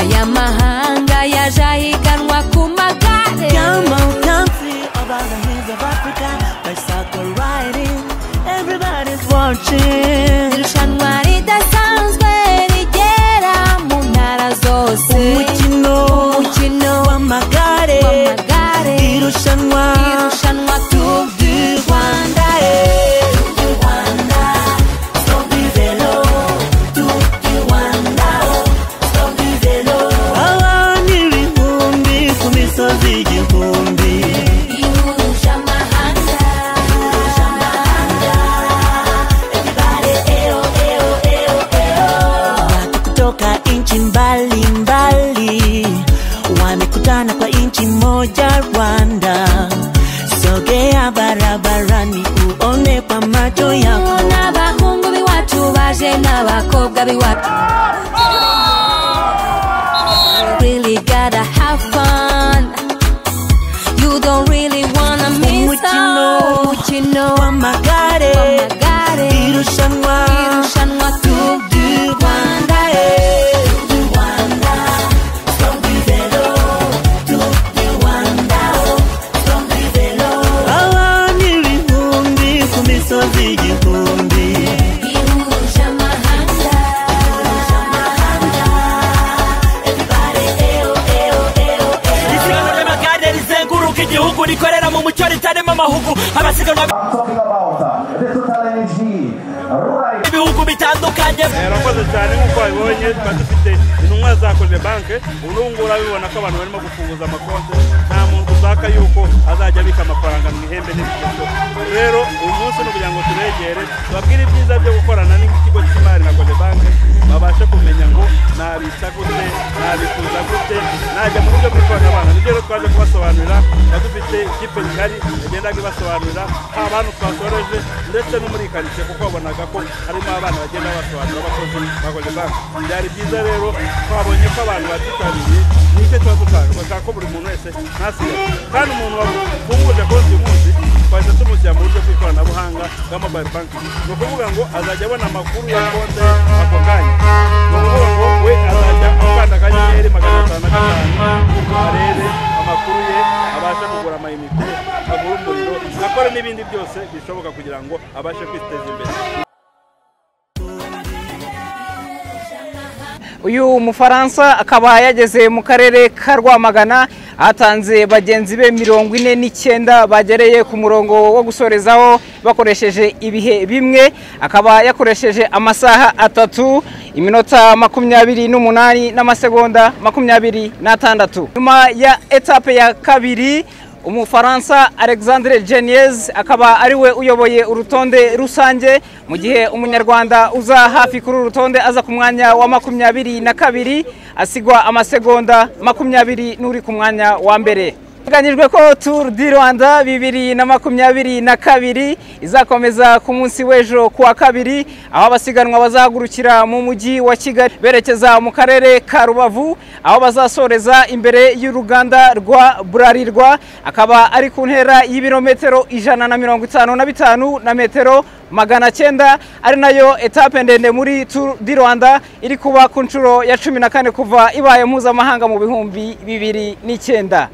amahanga yaje ahiganwa ku magare Come on, country of all the hills of Africa. Bicycle riding, everybody's watching. irushanwa ridasanzwe rigera mu ntara zose Umukino, umukino w'amagare, w'amagare irushanwa, irushanwa Tour du Rwanda eh. Stop du vélo, Tour du Rwanda, oh. Stop du vélo. Abantu ibihumbi ku misozi igihumbi. ihuje amahanga ihuje amahanga Everybody, eh, oh, eh, oh, eh, oh, eh, oh. Watu kutoka nchi mbalimbali wamekutana kwa nchi moja Rwanda. Sogea barabarani uone kwa macho yako. n'abahungu b'iwacu baje n'abakobwa b'iwacu really gotta have fun you don't really wanna miss Umukino. out. umukino w'amagare w'amagare irushanwa irushanwa Tour du Rwanda eh. Abantu ibihumbi ku misozi igihumbi ihuje amahanga ihuje amahanga isiganwa ry'amagare rizenguruka igihugu rikorera mu mucyo ritarimo amahugu abasiganwa talking about uh, the total energy right b'ibihugu bitandukanye yarakoze cyane nk'uko babibonye tuba dufite intumwa za koze banke ubu ngubu urabibona ko abantu barimo gufunguza amakonti nta muntu ushaka yuko azajya abika amafaranga mu ihembe n'ibigendo rero uyu munsi ni ukugira ngo turegere tubabwire ibyiza byo gukorana n'ikigo cy'imari na koze banke babashe kumenya ngo nabitsa gute nabikuza gute najya mu buryo bw'ikoranabuhanga nibyo rero twaje kubasobanurira tuba dufite ikipe ngari yagendaga ibasobanurira haba abantu twasoreje ndetse no muri karitsiye kuko babonaga ko harimo abana bagenda basobanura abakozi bakoze banki byari byiza rero twabonye ko abantu batitabiriye nicyo tuba dushaka bashaka ko buri muntu wese ntasigare kandi umuntu wafunguje konti uyu munsi twahise tumushyira mu buryo bw'ikoranabuhanga bwa mobayiro banki ni ukuvuga ngo azajya abona amakuru ya konti ako kanya ni ukuvuga ngo we azajya akanda akanyenyeri magana atanu na gatanu arebe amakuru ye abashe kugura amayinite agura umuriro akora n'ibindi byose bishoboka kugira ngo abashe kwiteza imbere uyu mufaransa akaba yageze mu karere ka rwamagana atanze bagenzi be mirongo ine n'icyenda bagereye ku murongo wo gusorezaho bakoresheje ibihe bimwe akaba yakoresheje amasaha atatu iminota makumyabiri n'umunani n'amasegonda makumyabiri n'atandatu nyuma ya etape ya kabiri umufaransa alexandre geniez akaba ariwe uyoboye urutonde rusange mu gihe umunyarwanda uza hafi kuri uru rutonde aza ku mwanya wa makumyabiri na kabiri asigwa amasegonda makumyabiri n'uri ku mwanya wa mbere biteganyijwe ko tour du rwanda bibiri na makumyabiri na kabiri izakomeza ku munsi w'ejo ku wa kabiri aho abasiganwa bazahagurukira mu mujyi wa kigali berekeza mu karere ka rubavu aho bazasoreza imbere y'uruganda rwa burarirwa akaba ari ku ntera y'ibirometero ijana na mirongo itanu na bitanu na metero magana cyenda ari nayo etape ndende muri tour du rwanda iri kuba ku nshuro ya cumi na kane kuva ibaye mpuzamahanga mu bihumbi bibiri n'icyenda